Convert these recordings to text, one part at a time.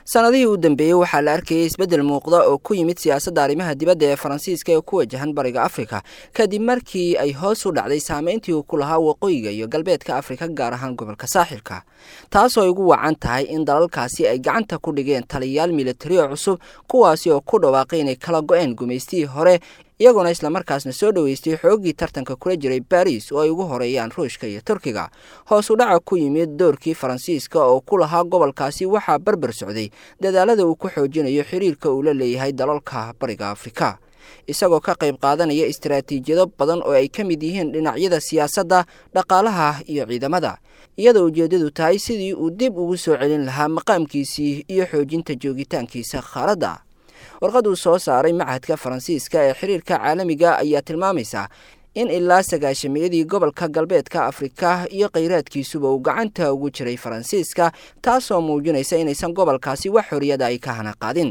sanadihii u dambeeyey waxaa la arkayay isbeddel muuqda oo ku yimid siyaasadda arrimaha dibadda ee faransiiska ee ku wajahan bariga afrika kadib markii ay hoos u dhacday saameyntii uu ku lahaa waqooyiga iyo galbeedka afrika gaar ahaan gobolka saaxilka taasoo ay ugu wacan tahay in dalalkaasi ay gacanta ku dhigeen taliyayaal militarioo cusub kuwaasi oo ku dhawaaqay inay kala go-een gumaystihii hore iyagoona islamarkaasna soo dhoweystay xooggii tartanka kula jiray baris oo ay ugu horeeyaan ruushka iyo turkiga hoos u dhaca ku yimid doorkii faransiiska oo ku lahaa gobolkaasi waxaa barbar socday dadaalada uu ku xoojinayo xiriirka uu la leeyahay dalalka bariga afrika isagoo ka qayb qaadanaya istaraatiijiyado badan oo ay ka mid yihiin dhinacyada siyaasadda dhaqaalaha iyo ciidamada iyadoo ujeeddadu tahay sidii uu dib ugu soo celin lahaa maqaamkiisii iyo xoojinta joogitaankiisa khaaladda warqad uu soo saaray machadka faransiiska ee xiriirka caalamiga ayaa tilmaamaysa in ilaa sagaashamiyadii gobolka galbeedka afrika iyo kheyraadkiisuba uu gacanta ugu jiray faransiiska taasoo muujinaysa inaysan gobolkaasi wax xoriyada ay ka hana qaadin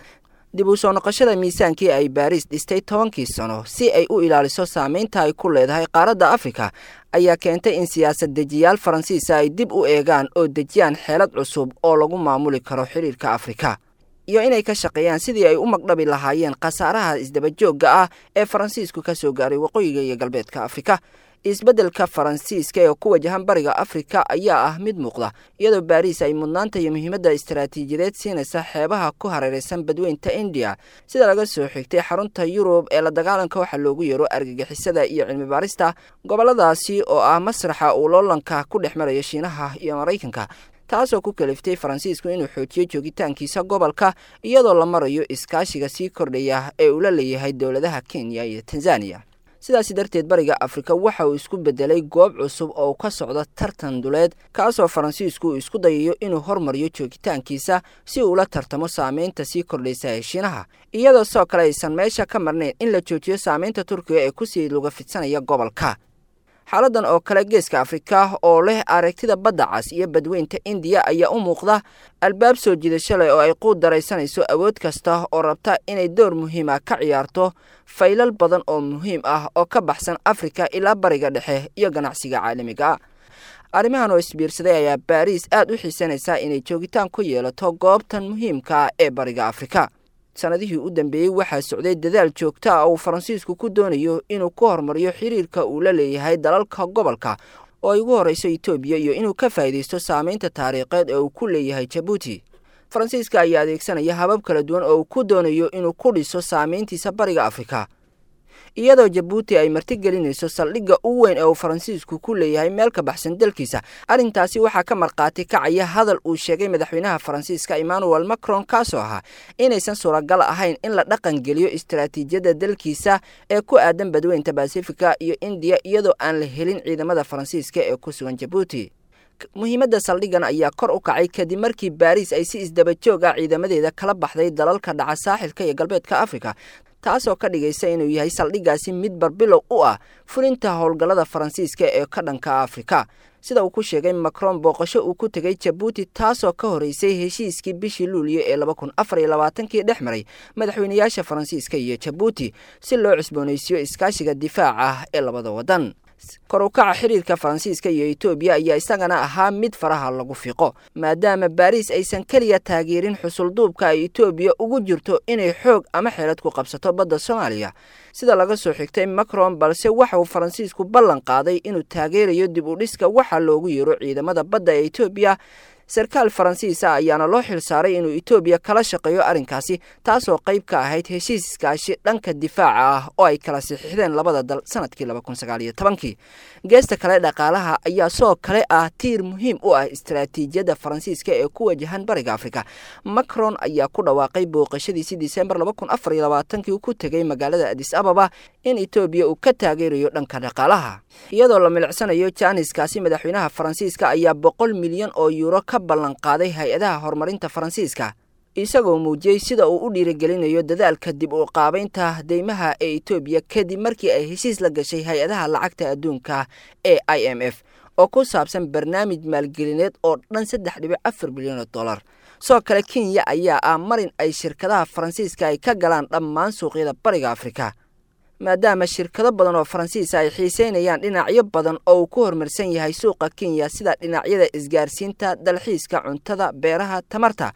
dib u soo noqoshada miisaankii ay baariis dhistay tobankii sano si ay u ilaaliso saameynta ay ku leedahay qaaradda afrika ayaa keentay in siyaasad dejiyaal faransiisa ay dib u eegaan oo dejiyaan xeelad cusub oo lagu maamuli karo xiriirka afrika iyo inay ka shaqeeyaan sidii ay u magdhabi lahaayeen khasaaraha isdabajoogga ah ee faransiisku ka soo gaaray waqooyiga iyo galbeedka afrika isbeddelka faransiiska ee ku wajahan bariga afrika ayaa ah mid muuqda iyadoo baariis ay mudnaanta iyo muhiimadda istaraatiijiyadeed siinaysa xeebaha ku hareeraysan badweynta indiya sida laga soo xigtay xarunta yurub ee la dagaalanka waxaa loogu yeero argagixisada iyo cilmi baarista gobolladaasi oo ah masraxa uu loolanka ku dhex marayo shiinaha iyo maraykanka taasoo ku kaliftay faransiisku inuu xoojiyo joogitaankiisa gobolka iyadoo la marayo iskaashiga sii kordhaya ee uu la leeyahay dowladaha kenya iyo tanzaniya sidaasi darteed bariga afrika waxa uu isku bedelay goob cusub oo ka socda tartan duleed kaasoo faransiisku uu isku dayayo inuu hormariyo joogitaankiisa si uu la tartamo saameynta sii kordhaysa ee shiinaha iyadoo sidoo kale aysan meesha ka marnayn in la joojiyo saameynta turkiga ee kusii luga fidsanaya gobolka xaaladan oo kale geeska afrika oo leh aragtida badda cas iyo badweynta indiya ayaa u muuqda albaab soo jiidasho leh oo ay quud daraysanayso awood kasta oo rabta inay door muhiima ka ciyaarto faylal badan oo muhiim ah oo ka baxsan afrika ilaa bariga dhexe iyo ganacsiga caalamiga arrimahan oo isbiirsaday ayaa baariis aad u xiisanaysaa inay joogitaan ku yeelato goobtan muhiimka ee bariga afrika sanadihii u dambeeyey waxaa socday dadaal joogta ah uu faransiisku ku doonayo inuu ku horumariyo xiriirka uu la leeyahay dalalka gobolka oo ay ugu horreyso etoobiya iyo inuu ka faa'iidaysto saameynta taariikheed ee uu ku leeyahay jabuuti faransiiska ayaa adeegsanaya habab kala duwan oo uu ku doonayo inuu ku dhiso saameyntiisa bariga afrika iyadoo jabuuti ay martigelinayso saldhigga u weyn ee uu faransiisku ku leeyahay meel ka baxsan dalkiisa arrintaasi waxaa ka markhaati kacaya hadal uu sheegay madaxweynaha faransiiska emmanuel macron kaasoo ahaa inaysan suuragal ahayn in la dhaqan geliyo istaraatiijiyadda dalkiisa ee ku aadan badweynta basifika iyo indiya iyadoo aan la helin ciidamada faransiiska ee ku sugan jabuuti muhiimadda saldhiggan ayaa kor u kacay kadib markii baariis ay si isdabajoog ah ciidamadeeda kala baxday dalalka dhaca saaxilka iyo galbeedka afrika taasoo ka dhigaysa inuu yahay saldhiggaasi mid barbilow u ah fulinta howlgallada faransiiska ee ka dhanka afrika sida uu ku sheegay macron booqasho uu ku tegay jabuuti taasoo ka horeysay heshiiskii bishii luuliyo ee laba kun afar iyo labaatankii dhex maray madaxweynayaasha faransiiska iyo jabuuti si loo cusboonaysiiyo iskaashiga difaaca ee labada waddan kor u kaca xiriirka faransiiska iyo etoobiya ayaa isagana ahaa mid faraha lagu fiiqo maadaama baariis aysan keliya taageerin xusulduubka ay etoobiya ugu jirto inay xoog ama xeelad ku qabsato badda soomaaliya sida laga soo xigtay macron balse waxa uu faransiisku ballan qaaday inuu taageerayo dib u dhiska waxaa loogu yeero ciidamada badda ee etoobiya sarkaal faransiisa ayaana loo xil saaray inuu etoobiya kala shaqeeyo arrinkaasi taasoo qayb ka ahayd heshiis iskaashi dhanka difaaca ah oo ay kala saxiixdeen labada dal sanadkii laba kun sagaal iyo tobankii geesta kale dhaqaalaha ayaa soo kale ah tiir muhiim u ah istaraatiijiyadda faransiiska ee ku wajahan bariga afrika macron ayaa ku dhawaaqay booqashadiisii disembar laba kun afar iyo labaatankii uu ku tegay magaalada adis ababa in etoobiya uu ka taageerayo dhanka dhaqaalaha iyadoo la milicsanayo jaaniskaasi madaxweynaha faransiiska ayaa boqol milyan oo yuuro ka ballan qaaday hay-adaha horumarinta faransiiska isagoo muujiyey sida uu u dhiirigelinayo dadaalka dib u qaabaynta deymaha ee etoobiya kadib markii ay heshiis la gashay hay-adaha lacagta adduunka ee i m f oo ku saabsan barnaamij maalgelineed oo dhan saddex dhibic afar bilyan oo dollar sidoo kale kenya ayaa ah marin ay shirkadaha faransiiska ay ka galaan dhammaan suuqyada bariga afrika maadaama shirkado badan oo faransiisa ay xiiseynayaan dhinacyo badan oo uu ku horumarsan yahay suuqa kenya sida dhinacyada isgaarsiinta dalxiiska cuntada beeraha tamarta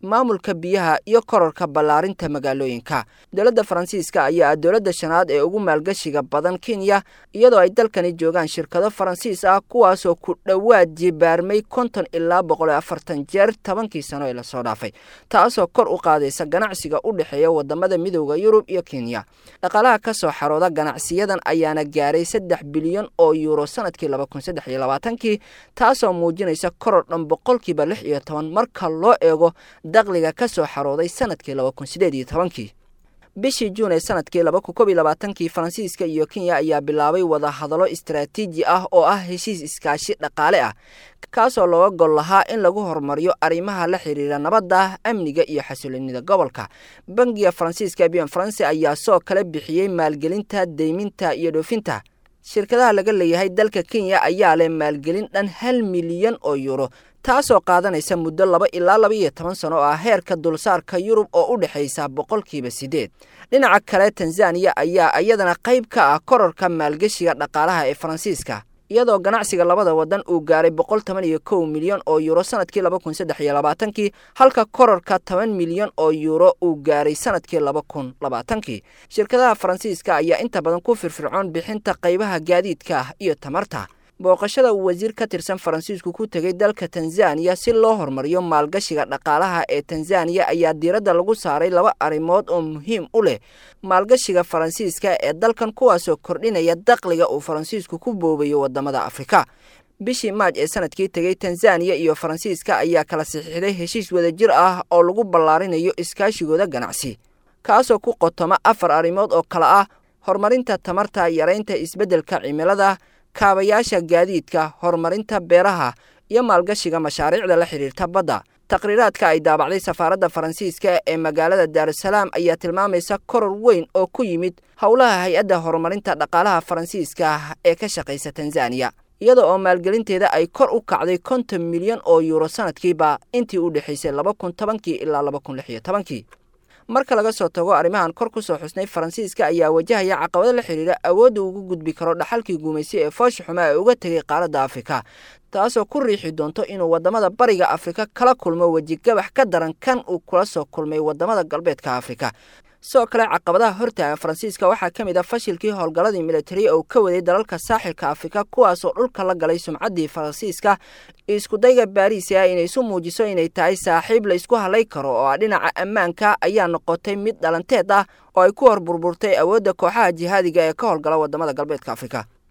maamulka biyaha iyo kororka ballaarinta magaalooyinka dowladda faransiiska ayaa ah dowladda shanaad ee ugu maalgashiga badan kenya iyadoo ay dalkani joogaan shirkado faransiis ah kuwaasoo ku dhowaad jibaarmay konton ilaa boqol iyo afartan jeer tobankii sano ee lasoo dhaafay taasoo kor u qaadaysa ganacsiga u dhexeeya wadamada midooda yurub iyo kenya dhaqaalaha ka soo xarooda ganacsiyadan ayaana gaaray saddex bilyan oo yuuro sanadkii laba kun saddex iyo labaatankii taasoo muujinaysa koror dhan boqolkiiba lix iyo toban marka loo eego dakhliga ka soo xarooday sanadkii laba kun sideed iyo tobankii bishii juun ee sanadkii laba kun kob iyo labaatankii faransiiska iyo kenya ayaa bilaabay wada hadallo istaraatiiji ah oo ah heshiis iskaashi dhaqaale ah kaasoo looga gol lahaa in lagu horumariyo arrimaha la xiriira nabadda amniga iyo xasiloonida gobolka bangiga faransiiska bian faranse ayaa soo kala bixiyey maalgelinta deyminta iyo dhoofinta shirkadaha laga leeyahay dalka kenya ayaa leh maalgelin dhan hal milyan oo yuuro taasoo qaadanaysa muddo laba ilaa laba iyo toban sano oo ah heerka dulsaarka yurub oo u dhexaysa boqolkiiba siddeed dhinaca kale tanzaniya ayaa iyadana qayb ka ah kororka maalgeshiga dhaqaalaha ee faransiiska iyadoo ganacsiga labada wadan uu gaaray boqol toban iyo kow milyan oo yuuro sanadkii laba kun saddex iyo labaatankii halka kororka toban milyan oo yuuro uu gaaray sanadkii laba kun labaatankii shirkadaha faransiiska ayaa inta badan ku firfircoon bixinta qaybaha gaadiidka ah iyo tamarta booqashada uu wasiir ka tirsan faransiisku ku tegay dalka tanzaniya si loo horumariyo maalgashiga dhaqaalaha ee tanzaniya ayaa diiradda lagu saaray laba arrimood oo muhiim u leh maalgashiga faransiiska ee dalkan kuwaasoo kordhinaya dakhliga uu faransiisku ku boobayo wadamada afrika bishii maaj ee sanadkii tegay tanzaniya iyo faransiiska ayaa kala saxiixday heshiis wadajir ah oo lagu ballaarinayo iskaashigooda ganacsi kaasoo ku qotoma afar arrimood oo kale ah horumarinta tamarta yaraynta isbeddelka cimilada kaabayaasha gaadiidka horumarinta beeraha iyo maalgashiga mashaariicda la xidhiirta badda taqhriiraadka ay daabacday safaaradda faransiiska ee magaalada daarusalaam ayaa tilmaamaysa koror weyn oo ku yimid howlaha hay-adda horumarinta dhaqaalaha faransiiska ee ka shaqaysa tanzaniya iyada oo maalgelinteeda ay kor u kacday konton milyan oo yuuro sanadkiiba intii u dhexaysay laba kun tobankii ilaa laba kun lix iyo tobankii marka laga soo tago arrimahan kor ku soo xusnay faransiiska ayaa wajahaya caqabado la xidhiira awoodda ugu gudbi karo dhaxalkii guumaysi ee foosha xumaa ee uga tegay qaaradda afrika taasoo ku riixi doonto inuu wadamada bariga afrika kala kulmo wejigabax ka daran kan uu kula soo kulmay wadamada galbeedka afrika sidoo kale caqabadaha hortaagan faransiiska waxaa ka mid ah fashilkii howlgalladii militari oo ka waday dalalka saaxilka afrika kuwaasoo dhulka la galay sumcaddii faransiiska iskudayga baariis ah inay isu muujiso inay tahay saaxiib la isku halay karo oo ah dhinaca ammaanka ayaa noqotay mid dhalanteed ah oo ay ku hor burburtay awoodda kooxaha jihaadiga ee ka howlgala wadamada galbeedka afrika